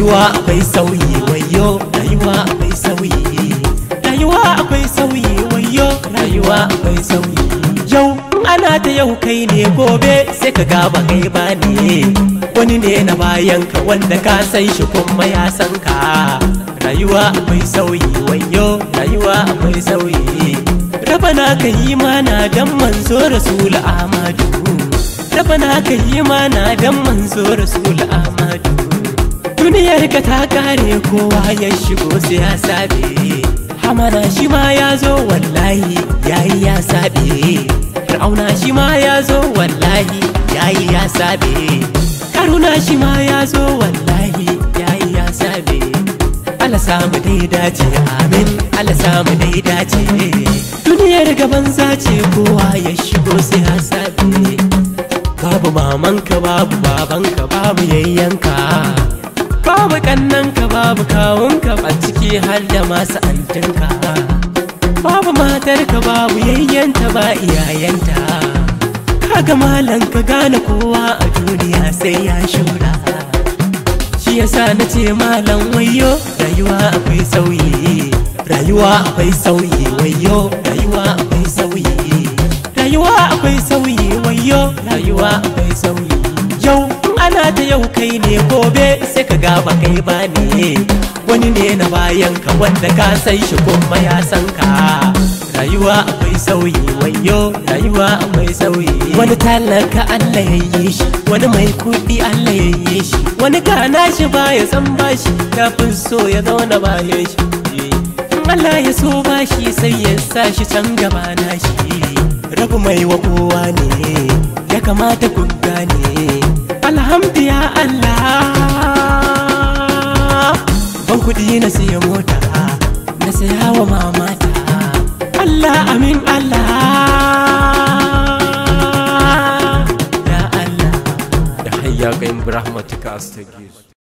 rayuwa akwai sauyi wayo rayuwa akwai sauyi rayuwa akwai sauyi wayo rayuwa akwai sauyi yau in ana ta yau kai ne gobe sai ka gaba kai ba ne wani ne na bayan ka wanda ka san shi kuma ya san ka rayuwa akwai sauyi wayo rayuwa akwai sauyi rabana ka yi mana dan manzo rasul ahmadu rabana ka yi mana dan manzo rasul ahmadu duniyar ka ta kare kowa ya shigo sai ya sabe hamana shi ma ya zo wallahi yayi ya sabe fir'auna shi ma ya zo wallahi yayi ya sabe karuna shi ma ya zo wallahi yayi ya sabe Allah samu dai dace amin Allah samu dai dace duniyar gaban zace kowa ya shigo sai ya sabe babu mamanka babu babanka babu yayyanka babu kannanka babu kawunka a ciki har da masu antinka babu matarka babu yayyanta ba iyayenta kaga malan ka gane kowa a duniya sai ya shura shi yasa na ce malam wayo rayuwa akwai sauyi rayuwa akwai sauyi wayo rayuwa akwai sauyi rayuwa akwai sauyi wayo rayuwa akwai sauyi yau in ana ta yau kai ne gobe sai ka gaba kai ba ne wani ne na bayan ka wanda ka san shi kuma ya san ka rayuwa akwai sauyi wayo rayuwa akwai sauyi wani talaka Allah ya yi shi wani mai kuɗi Allah ya yi shi wani kana shi baya san bashi kafin so ya zauna bayan shi in Allah ya so bashi sai ya sa shi can gaba na shi rabu mai wa kowa ne ya kamata ku gane alhamdu ya Allah ban kuɗi na siya mota na saya wa mamata Allah amin Allah ya Allah da hayya ga in rahmatika astaghfir